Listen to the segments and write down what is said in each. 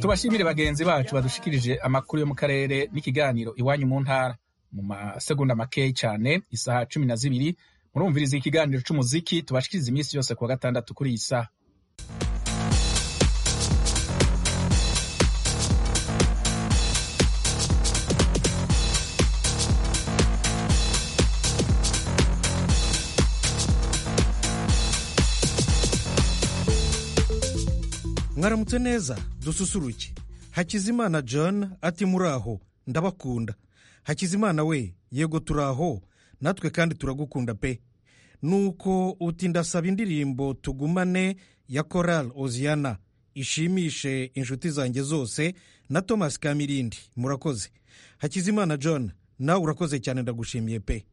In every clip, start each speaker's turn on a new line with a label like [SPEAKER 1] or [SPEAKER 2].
[SPEAKER 1] tubashimire bagenzi bacu badushikirije amakuru yo mu karere n'ikiganiro iwanyu mu ntara mu masegonda makeyi cyane isaha cumi na zibiri murumviriza ikiganiro c'umuziki tubashikiriza iminsi yose kuwa gatandatu kuri iyi saha
[SPEAKER 2] mwaramutse neza dususuruke hakizimana john ati muraho ndabakunda hakizimana we yego turaho natwe kandi turagukunda pe nuko uti ndasaba indirimbo tugumane ya korali oziana ishimishe inshuti zanjye zose na thomas kamirindi murakoze hakizimana john nawe urakoze cyane ndagushimiye pe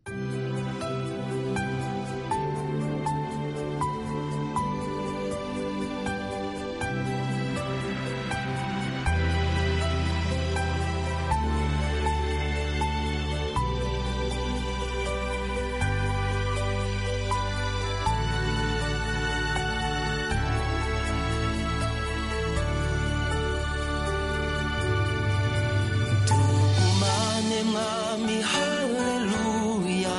[SPEAKER 3] tugumane mwami haleluya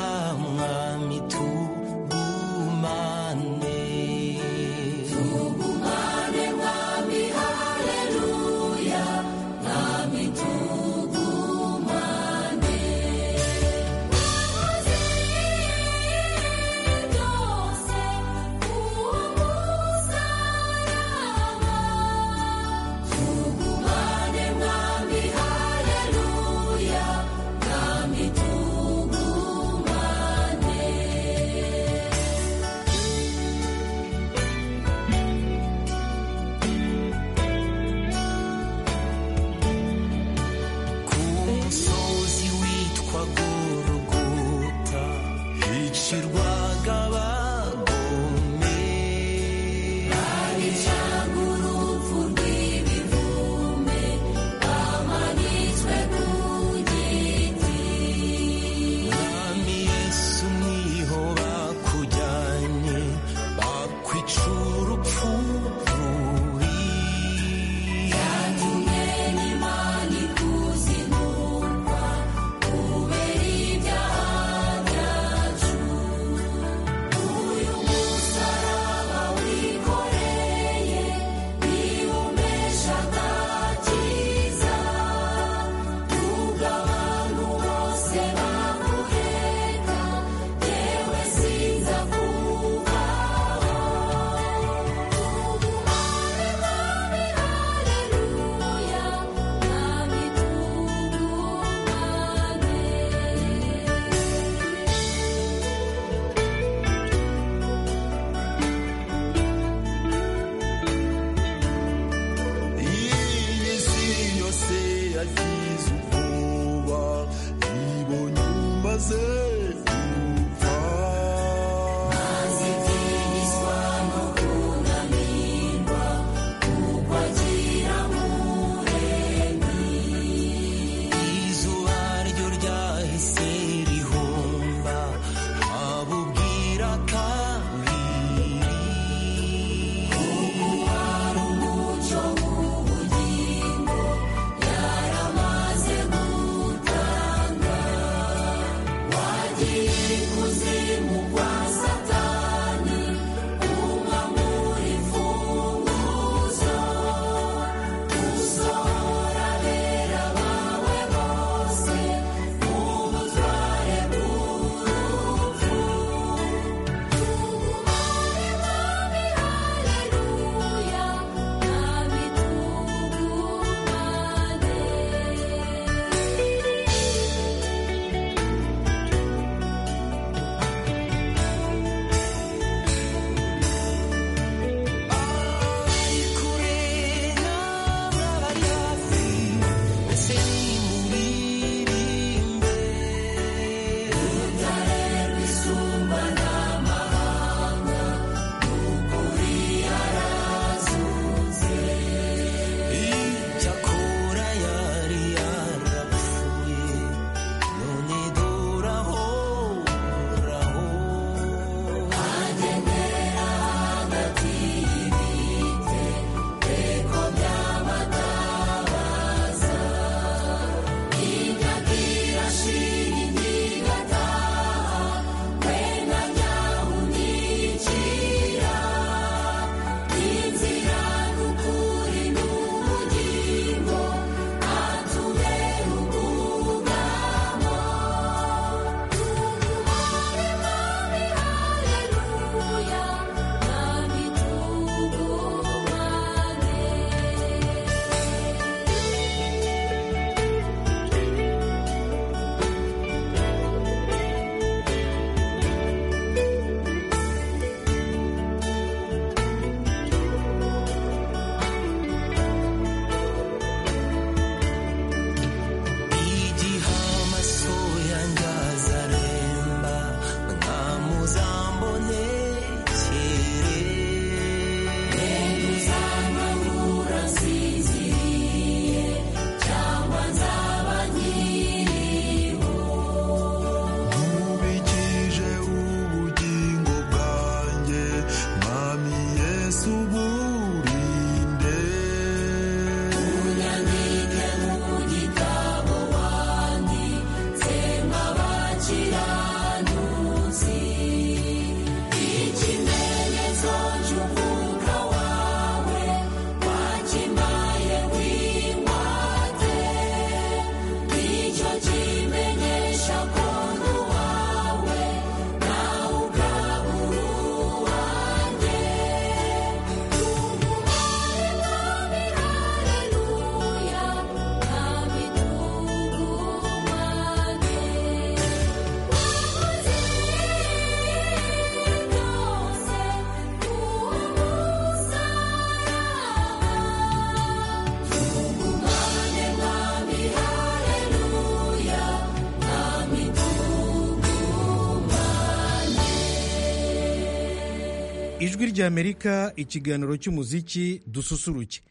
[SPEAKER 2] ijwi ry'amerika ikiganiro cy'umuziki dususuruke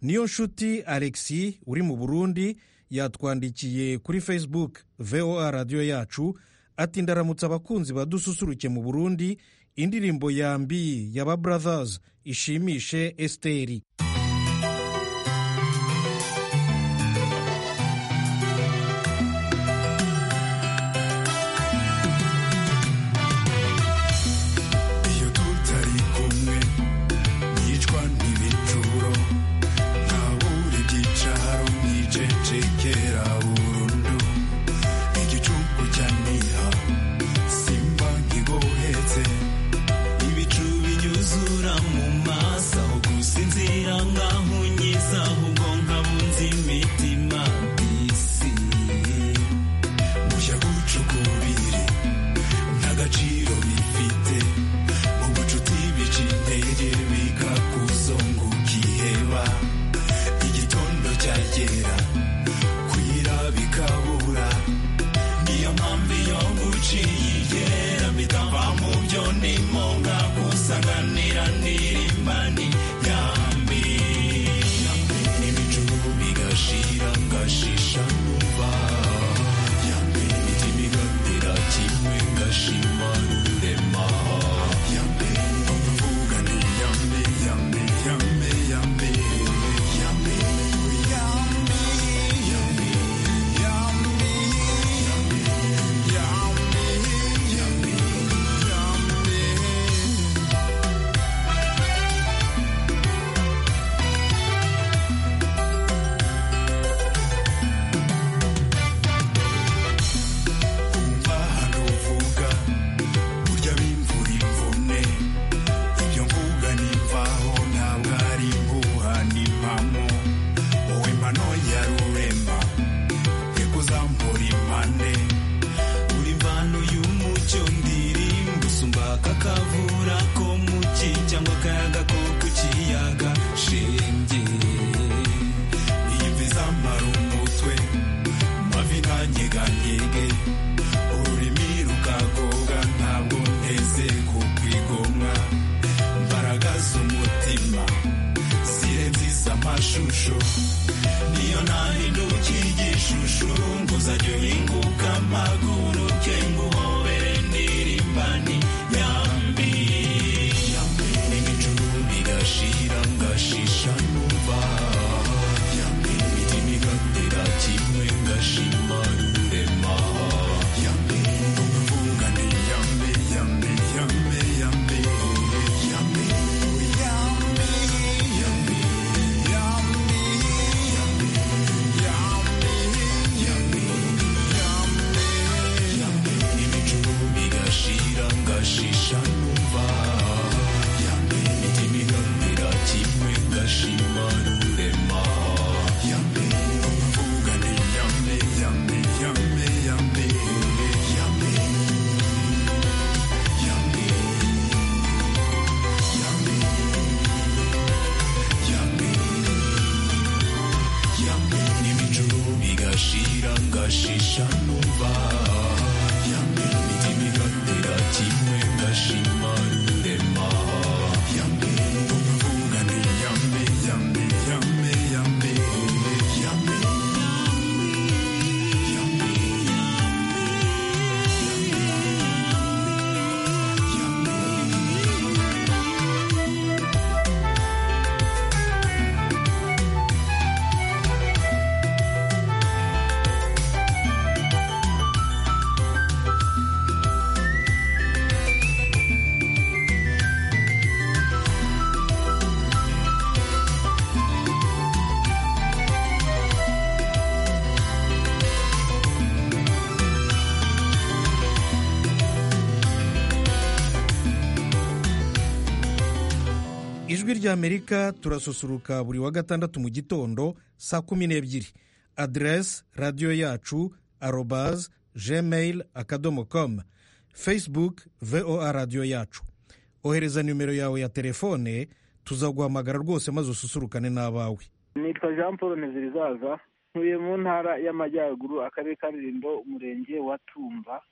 [SPEAKER 2] niyo nshuti alexi uri mu burundi yatwandikiye kuri facebook voa radiyo yacu ati ndaramutse abakunzi badususuruke mu burundi indirimbo ya mbi y'aba brothers ishimishe esiteri
[SPEAKER 3] iyo tutari kumwe nicwa n'ibicuro nkabura ibyicaro nicecekera burundu igicuku cya niha simba nkigohetse ibicu binyuzura mu maso aho gusinzira nkahunyiza ahubwo nkabunza imitima isi mushya gucukubiri nta gaciro bifite mu bucuti bica intege bikakuzunguka iheba igitondo cyagera kwira bikabura niyo mpamvu iyo nguciye igera bitava mu byo ndimo nkakusanganira n'irimbani yambi yambi ibicu bigashira ngashisha nuva yambi imiti bigatera kimwe ngashima rurema yambi umuvuga ni yambi yambi yambi yambi yambi yambi yambi yambi yambi yambi yambi yambi umva hano uvuga burya bimvura imvune ibyo mvuga nimvaho ntabwo ari impuha n'impamo wowe mpano ya rurema ikuzambura impande uri mvano y'umucyo ndirimba usumba kakavura ko mu cyi cyangwa akayaga ko ku kiyaga shenge iyumvi zamara umutwe mavi ntanyeganyege ururimi rukagoga ntabwo nteze ku kwigomwa imbaraga z'umutima zirenziza amashusho niyo nahinduka igishushu nguzajya uhinguka amaguru ke nguhobere ndirimbani yambi yambi ibicu bigashira ngashisha numva yambi imiti bigatera kimwe ngashima rurema yambi umvuga ni yambi yambi yambi yambi yambi yambi yambi yambi yambi yambi yambi yambi ibicu bigashira ngashisha numva yambi imiti bigatera kimwe ngashima rurema yambi umvuga ni yambi yambi yambi yambi yambi yambi yambi yambi yambi n'ibicuru bigashira ngashisha numva yambi imiti bigatera kimwe ngashima rurema yambi umvuga ni yambi yambi yambi yambi yambi yambi yambi
[SPEAKER 2] ijwi ry'amerika turasusuruka buri wa gatandatu mu gitondo saa kumi n'ebyiri aderesi radiyo yacu arobaze gmail akadomo komu facebook voa radiyo yacu ohereza nimero yawe ya telefone tuzaguhamagara rwose maze ususurukane n'abawe
[SPEAKER 4] nitwa jean paul ntezirizaza ntuye mu ntara y'amajyaruguru akarere ka rulindo umurenge wa tumba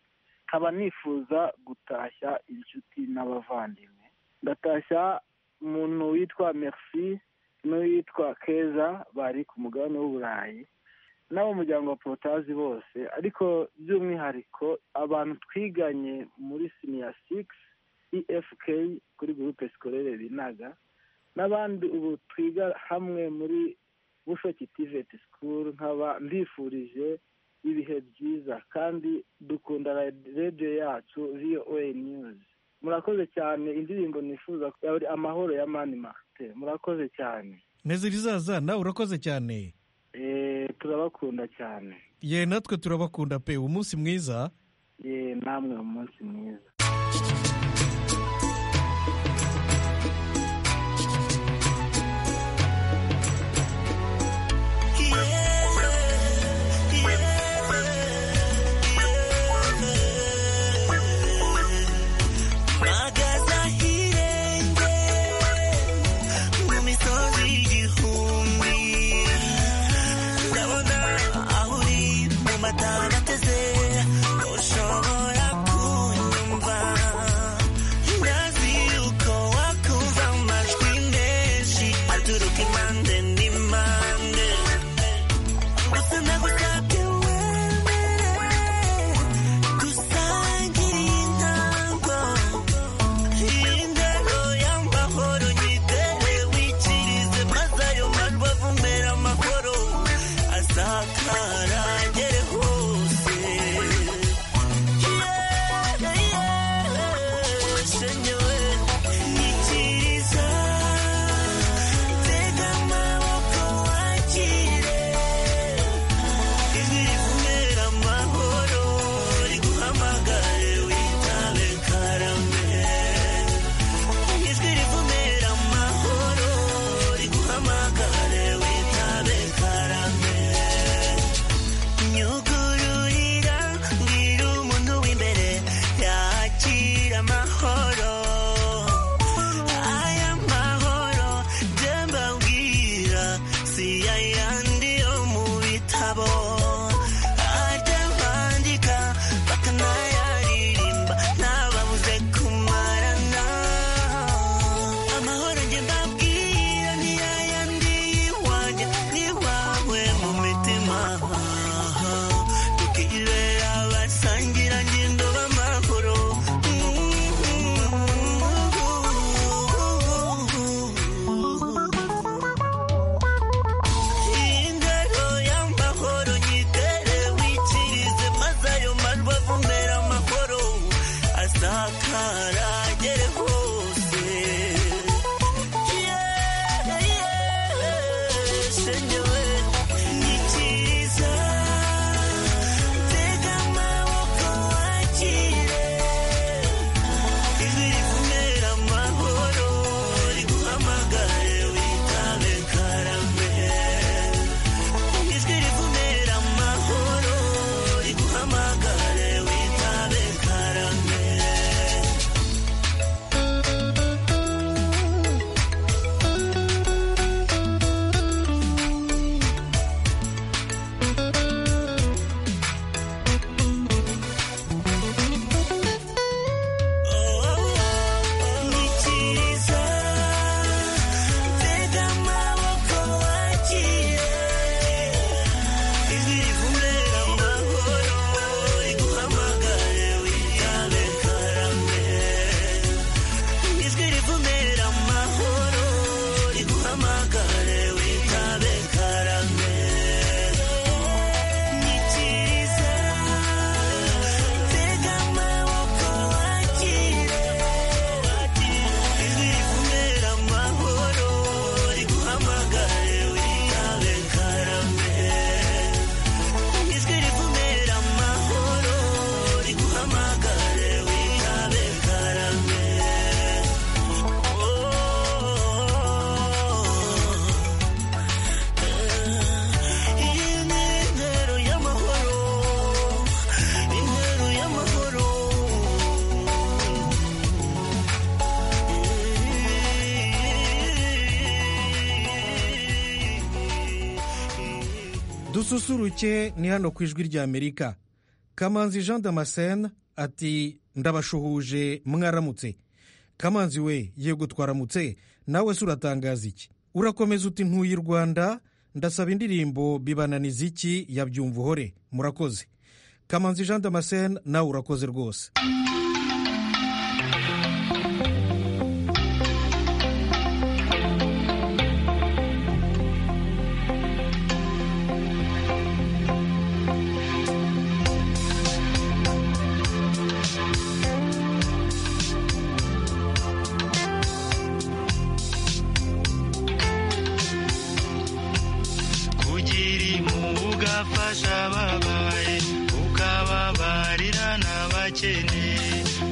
[SPEAKER 4] nkaba nifuza gutashya inshuti n'abavandimwe ndatashya umuntu witwa merci n'uwitwa keza bari ku mugabane w'uburayi n'ab'umuryango wa porotazi bose ariko by'umwihariko abantu twiganye muri siniya sigisi efk kuri gurupe sikorere binaga n'abandi ubu twiga hamwe muri bushoki tiveti sikuru nkaba mbifurije ibihe byiza kandi dukunda radiyo yacu voa niyuzi murakoze cyane indirimbo nifuza yari amahoro ya mani marite murakoze cyane
[SPEAKER 2] meze ibizaza nawe urakoze cyane
[SPEAKER 4] Eh, turabakunda cyane
[SPEAKER 2] ye natwe turabakunda pe umunsi mwiza
[SPEAKER 4] ye namwe umunsi mwiza
[SPEAKER 5] mpagaze ahirengeye mu misozi y'igihumbi ndabona aho uri mu matanga ateze ushobora kunyumva ntazi yuko wakumva amajwi menshi aturuka impande n'impande gusa nagusabye wemere dusangire intango indero y'amahoro nyitere wikirize maze ayo majwi avumera amahoro asakara agere hose shenyewe ikiriza tega amaboko wakire ijwi rivumera amahoro riguhamagare witabe karame ijwi rivumera amahoro riguhamagare witabe karame nyugururira mbwira umuntu w'imbere yakira amahoro aya mahoro ndembabwira si ayandi yo mu bitabo ajya bandika bakanayaririmba ntababuze kumarana amahoro njye mbabwira ni ayandi y'iwanjye n'iwawe mu mitima tukibera basangira ngendo b'amahoro indero y'amahoro nyitere wikirize maze ayo majwi avumera amahoro asakara agere hose shenyewe nyikiriza tega amaboko wakire ijwi rivumera amahoro riguhamagare witabe karame ijwi rivumera amahoro riguhamagare witabe karame nyikiriza tega amaboko wakire ijwi rivumera amahoro riguhamagare witabe karame ijwi rivumera amahoro riguhamagare witabe karame nyikiriza tega amaboko wakire ijwi rivumera amahoro riguhamagare witabe karame ijwi rivumera amahoro riguhamagare witabe karame intero y'amahoro intero y'amahoro
[SPEAKER 2] dususuruke ni hano ku ijwi rya amerika kamanzi jean damascene ati ndabashuhuje mwaramutse kamanzi we yego twaramutse nawe se uratangaza iki urakomeza uti ntuye i rwanda ndasaba indirimbo bibananiza iki yabyumva uhore murakoze kamanzi jean damascene nawe urakoze rwose
[SPEAKER 5] kugira impuhwe ugafasha ababaye ukababarira n'abakene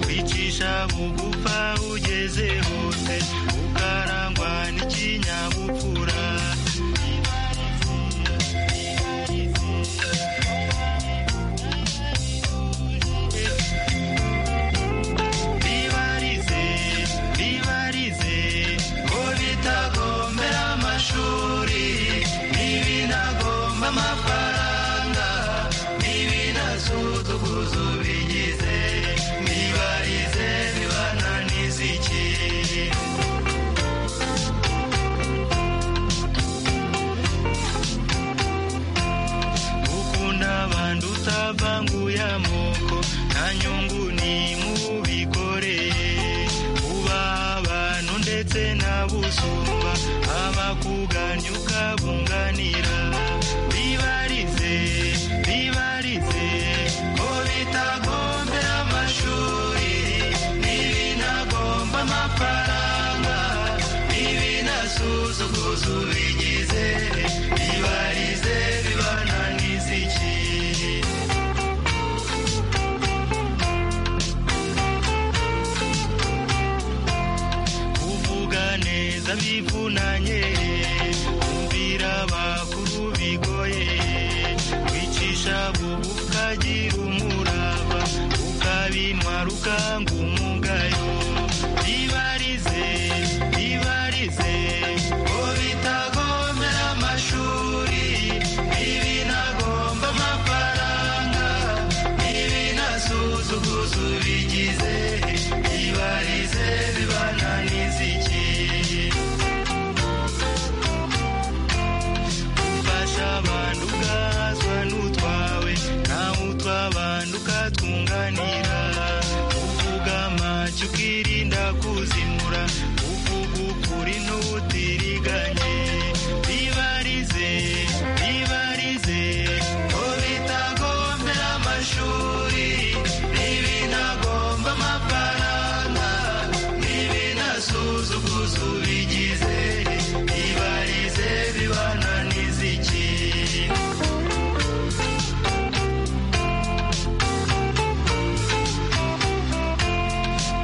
[SPEAKER 5] kwicisha bugufa ugeze hose ukarangwa n'ikinyabupfura bibarize bibarize ko bitagombera amashuri n'ibinagomba amafaranga n'ibinasuduguzo bigize bibarize bibananiza iki gukunda abantu utavanguye amoko nta nyungu ni mubikoreye uba abantu ndetse n'abusumba abakuganya ukabunganira bibarize bibarize ko bitagombera amashuri n'ibinagomba amafaranga n'ibinasuzuguza ubigize bibarize bibananiza iki kuvuga neza bivunanye kumvira abakuru bigoye kwicisha bubu ukagira umurava ukabintwara ukanga umugayo bibarize bibarize ko bitagomera amashuri ibinagomba amafaranga ibinasuzuguza ubigize bibarize bibananiza iki ufasha abantu ugahazwa n'utwawe nawe utw'abantu ukatwunganira uvuga amacyo ukirinda kuzimura uvuga ukuri n'ubutiriganye bibarize bibarize ko bitagombera amashuri n'ibinagomba amafaranga n'ibinasuzuguza ubigize bibarize bibananiza iki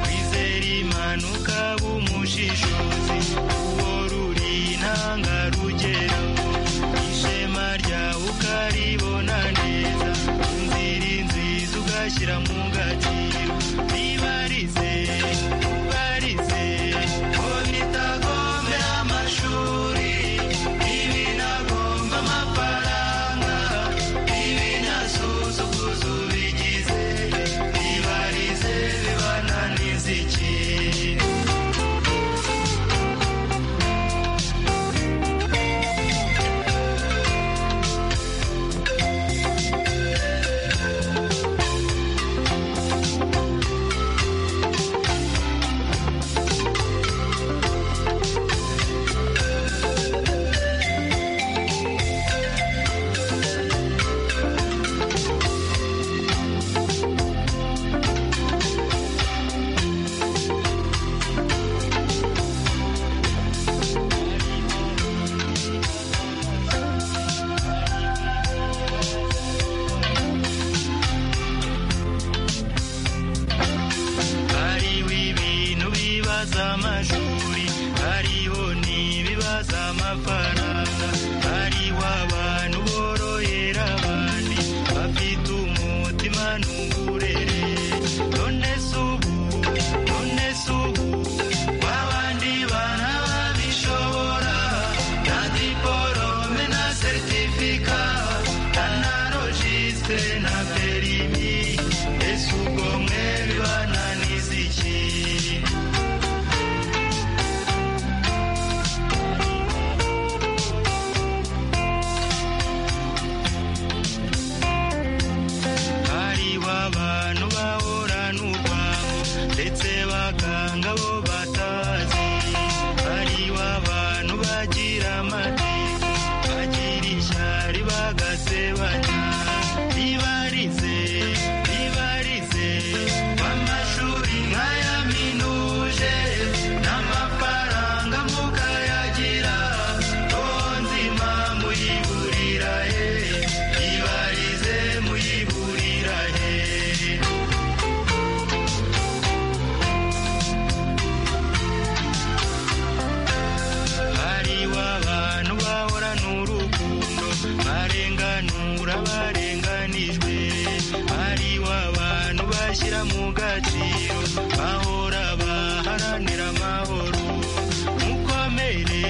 [SPEAKER 5] kwizera imana ukaba umushishozi uwo ruri intangarugero ishema ryawe ukaribona neza inzira nziza ugashyira mu gaciro bibarize bibarize ko bitagomera amashuri ibinagomba amafaranga ibinasuzuguza ubigize bibarize bibananiza iki hariho ibintu bibaza amashuri hariho n'ibibaza amafaranga hariho abantu borohera abandi bafite umutima n'uburere none se ubu none se ubu wa bandi bana babishobora nta diporome na seritifika nta na rojisitire na perimi ese ubwo mwe bibananiza iki agasebanya ribarize ribarize w'amashuri nk'aya minuje n'amafaranga mukayagira nzima muyiburira he ribarize muyiburira he hariho abantu bahorana urukundo barenganura barenganijwe hariho abantu bashyira mu gaciro bahora baharanira amahoro mukomere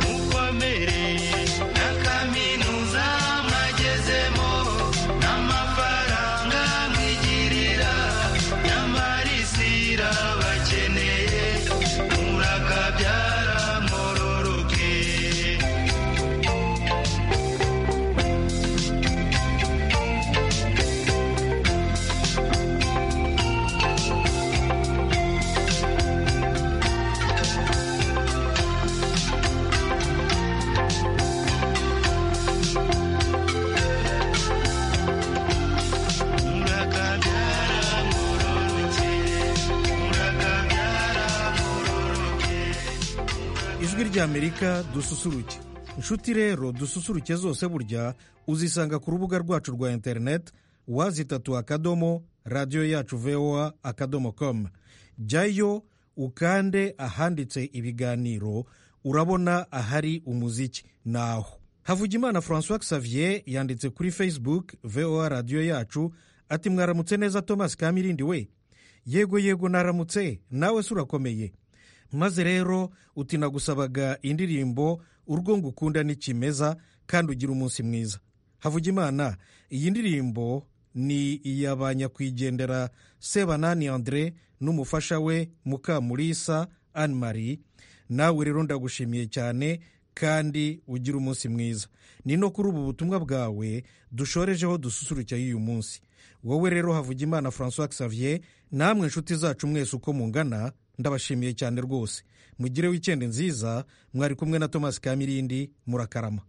[SPEAKER 5] mukomere na kaminuza mwagezemo n'amafaranga mwigirira nyamara isi irabakeneye murakabyara mororoke
[SPEAKER 2] ijwi ry'amerika dususuruke inshuti rero dususuruke zose burya uzisanga ku rubuga rwacu rwa interineti wazitatu akadomo radiyo yacu voa akadomo komu jyayo ukande ahanditse ibiganiro urabona ahari umuziki naho havugimana francois xavier yanditse kuri facebook voa radiyo yacu ati mwaramutse neza thomas kamirindi we yego yego naramutse nawe se urakomeye maze rero uti nagusabaga indirimbo urwo ngukunda ni kimeza kandi ugira umunsi mwiza havugimana iyi ndirimbo ni iya ba nyakwigendera sebanani andre n'umufasha we mukamurisa anne marie nawe rero ndagushimiye cyane kandi ugira umunsi mwiza ni no kuri ubu butumwa bwawe dushorejeho dususurukira y'uyu munsi wowe rero havugimana francois xavier namwe inshuti zacu mwese uko mungana ndabashimiye cyane rwose mugire wikendi nziza mwari kumwe na thomas kamirindi murakarama